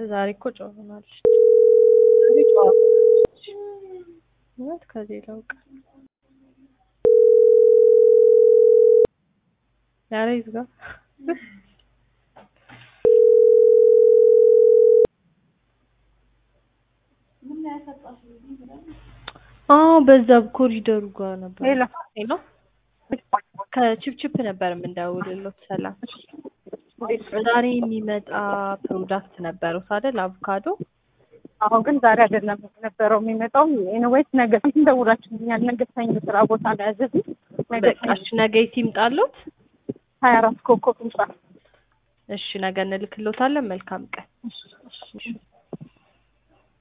ዛሬ እኮ ጨዋ ሆናለች። ዛሬ ጨዋ ሆናለች። እውነት ከሌላው ቀን ኧረ ይዝጋ። አዎ በዛ ኮሪደሩ ጋር ነበር። ሄሎ ሄሎ ከቺፕቺፕ ነበር የምንደውልሎት። ሰላም ዛሬ የሚመጣ ፕሮዳክት ነበሩት አይደል? አቮካዶ አሁን ግን ዛሬ አይደለም ነበረው የሚመጣው። ኤኒዌይስ ነገ ፊት እንደውላችሁኛል። ነገ ሰኞ ስራ ቦታ ነው ያዘዝን። ነገ በቃሽ፣ ነገ የት ይምጣሎት? ሀያ አራት ኮከብ ህንጻ እሺ ነገ እንልክሎታለን። መልካም ቀን። እሺ፣ እሺ።